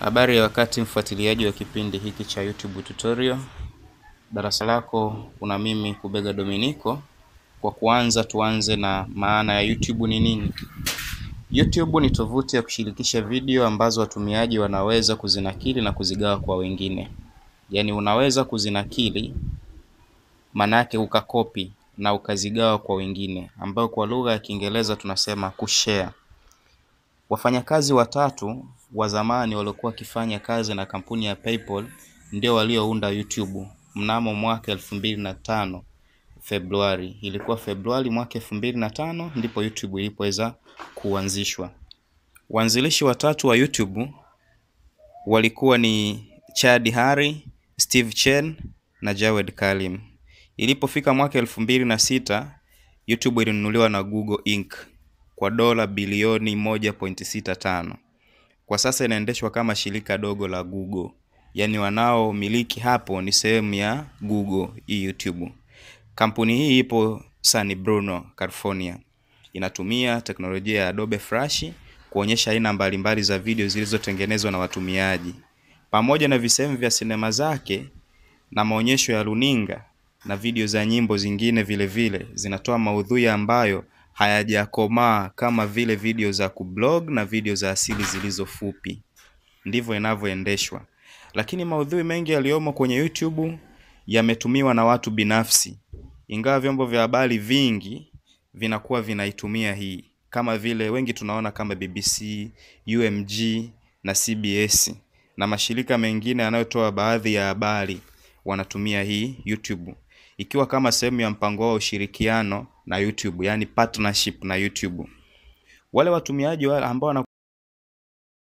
Habari ya wakati mfuatiliaji wa kipindi hiki cha YouTube tutorial. Darasa lako kuna mimi Kubega Dominico. Kwa kuanza, tuanze na maana ya YouTube ni nini? YouTube ni tovuti ya kushirikisha video ambazo watumiaji wanaweza kuzinakili na kuzigawa kwa wengine. Yaani unaweza kuzinakili manake ukakopi na ukazigawa kwa wengine, ambayo kwa lugha ya Kiingereza tunasema kushare. Wafanyakazi watatu wa zamani waliokuwa wakifanya kazi na kampuni ya PayPal ndio waliounda YouTube mnamo mwaka elfu mbili na tano Februari. Ilikuwa Februari mwaka elfu mbili na tano ndipo YouTube ilipoweza kuanzishwa. Waanzilishi watatu wa YouTube walikuwa ni Chad Hari, Steve Chen na Jawed Karim. Ilipofika mwaka elfu mbili na sita YouTube ilinunuliwa na Google Inc kwa dola bilioni 1.65. Kwa sasa inaendeshwa kama shirika dogo la Google, yaani wanaomiliki hapo ni sehemu ya Google hii YouTube. Kampuni hii ipo San Bruno, California. Inatumia teknolojia ya Adobe Flash kuonyesha aina mbalimbali za video zilizotengenezwa na watumiaji, pamoja na visehemu vya sinema zake na maonyesho ya runinga na video za nyimbo zingine vile vile zinatoa maudhui ambayo hayajakomaa kama vile video za kublog na video za asili zilizo fupi. Ndivyo inavyoendeshwa, lakini maudhui mengi yaliyomo kwenye YouTube yametumiwa na watu binafsi, ingawa vyombo vya habari vingi vinakuwa vinaitumia hii, kama vile wengi tunaona kama BBC, UMG na CBS na mashirika mengine yanayotoa baadhi ya habari wanatumia hii YouTube ikiwa kama sehemu ya mpango wa ushirikiano na YouTube, yani partnership na YouTube. Wale watumiaji wale ambao